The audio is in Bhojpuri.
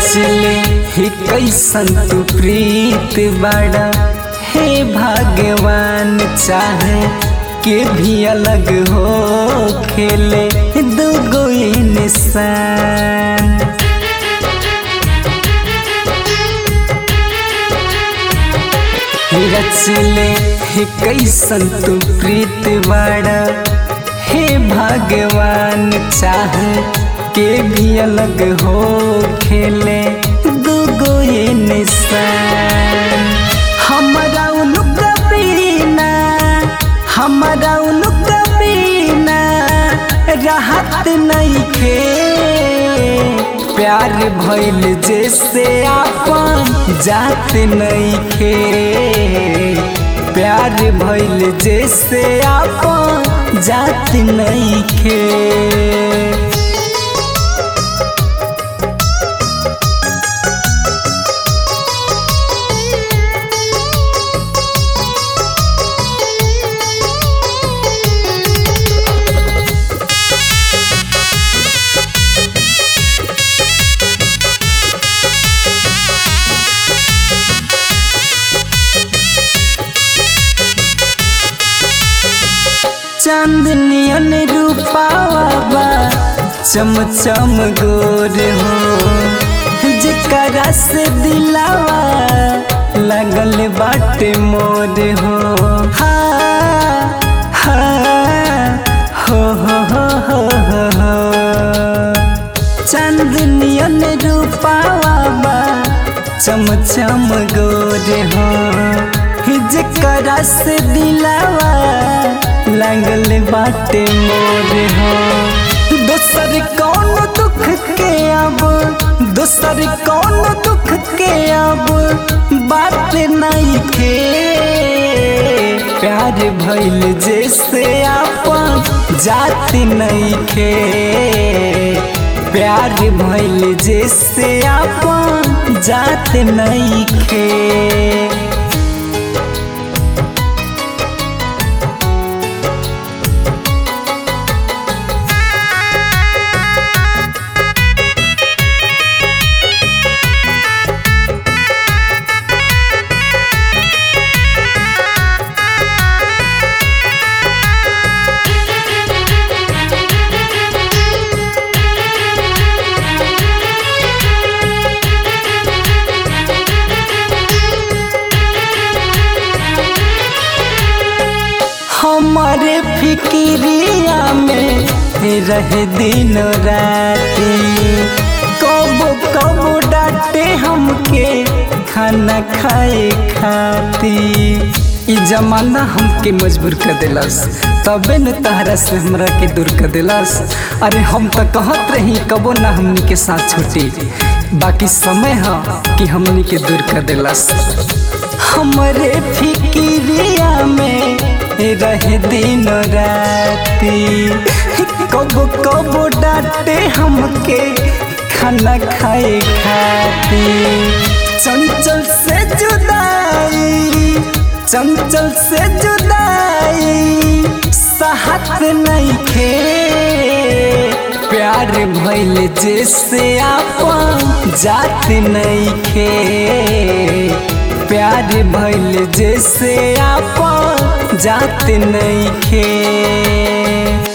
रचले ही कैसन तू प्रीत बड़ा हे भगवान चाहे के भी अलग हो खेले दुगो इंसान रचले हे कैसन तू प्रीत बड़ा हे भगवान चाहे के भी अलग हो खेले दुगो इंसान हमारा उनका बिना हमारा उनका बिना राहत नहीं खे प्यार भइल जैसे आपन जात नहीं खे प्यार भइल जैसे आपन जात नहीं खे चांदनियन रूपावा बा चम चम गोर हो जकरा से दिलावा लगल बाटे मोर हो हा हा हो हो हो हो हो हो चांदनियन रूपावा बा चम चम गोर हो जकरा से दिलावा लगल बाटे मोर हो दोसर कौन दुख के अब दोसर कौन दुख के अब बात नहीं खे प्यार भइल जैसे आपन जात नहीं खे प्यार भइल जैसे आपन जात नहीं खे हमारे फिक्रिया में रहे दिन राती कबो कबो डांटे हमके खाना खाए खाती ई जमाना हमके मजबूर कर दिलस तबे न तहरा से हमरा के दूर कर दिलस अरे हम तो कहत रही कबो ना हमनी के साथ छूटी बाकी समय है कि हमनी के दूर कर दिलस हमरे फिक्रिया में रहे दिन राती कबो कबो डांटे हमके खाना खाए खाती चंचल से जुदाई चंचल से जुदाई साहत नहीं खे प्यार भइल जैसे आपन जात नहीं खे प्यार भइल जैसे आपन जात नहीं खे